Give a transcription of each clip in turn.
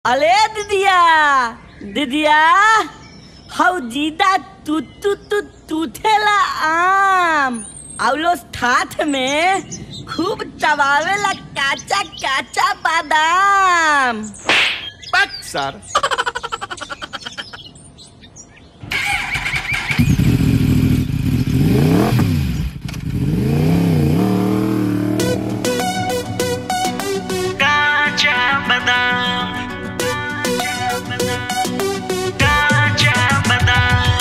अले दीदिया दीदिया हौ जीदा तू तू तू तूथेला आम औलो ठाठ में खूब चबावेला काचा काचा बादाम Back, sir. काचा बदाम काचा बदाम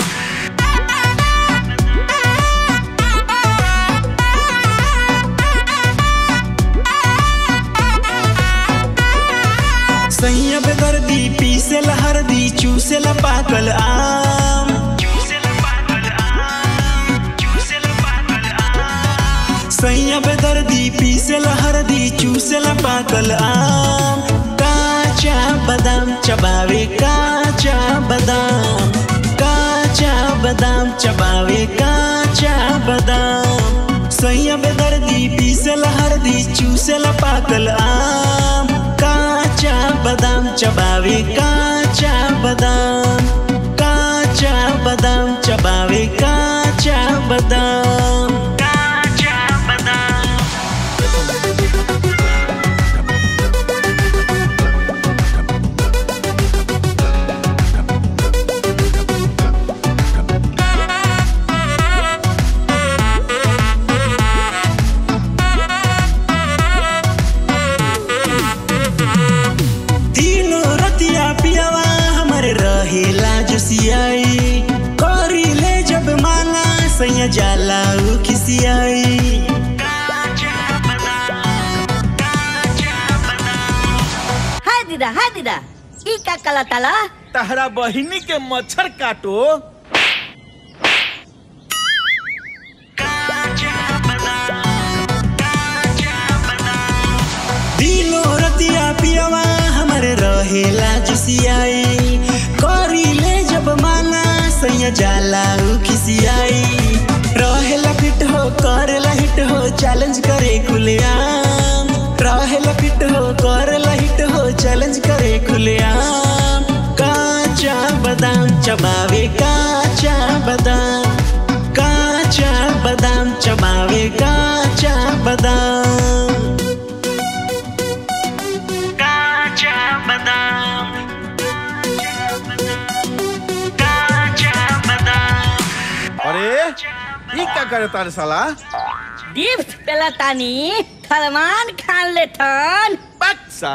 सैयब दर्दी पीसे हरदी चूसे पाकल आम चूसल पागल आम चूसल पागल आम सैयब दर्दी पीसे हरदी चूसे पाकल आम काचा बादाम चबावे काचा बादाम काचा बादाम चबावे काचा बादाम सैयब दर्दी पीसे हरदी चूसे पाकल आम काचा बादाम चबावे काचा बादाम काचा बादाम चबावे काचा बादाम काचा बदाम तीनों रतिया पियावा हमरे रहेला जोसियाई करी ले जब मांगा सैया जाला उ खिसियाई काचा बदाम काचा बदाम हाय दीदा हाय दीदा ई का कला ताला तहरा बहिनी के मच्छर काटो काचा बदाम काचा बदाम तीनों रतिया पियावा हमरे रहेला जोसियाई करी ले जब मांगा सैया जाला उ खिसियाई रहेला फिट हो करेला हिट हो चैलेंज करे खुलेआम रहेला फिट हो करेला हिट हो चैलेंज करे खुलेआम काचा बादाम चबावे काचा बादाम काचा बादाम चबावे काचा बादाम काचा बदाम काचा बदाम अरे ई का करे तारे साला डिप्स पेला तानी थलमान खान ले थन Back, sir.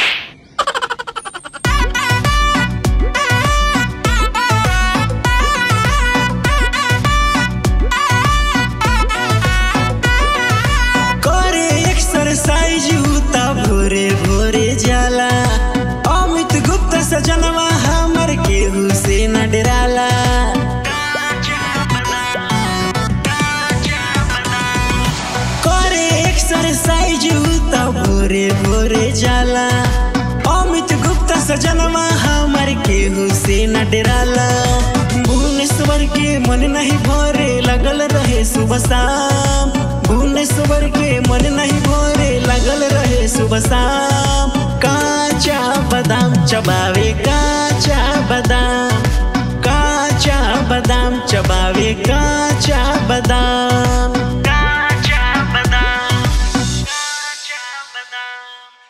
करे एक्सरसाइज उता भोरे भोरे जाला अमित गुप्ता सजनवा हमर केहू से न डराला काचा बदाम काचा बदाम करे एक्सरसाइज उता भोरे भोरे जाला अमित गुप्ता सजनवा हमर केहू से न डराला भुवनेश्वर के मन नहीं भरे लगल रहे सुबह शाम भुवनेश्वर के मन नहीं भरे लगल रहे सुबह शाम काचा बादाम चबावे काचा बादाम काचा बादाम चबावे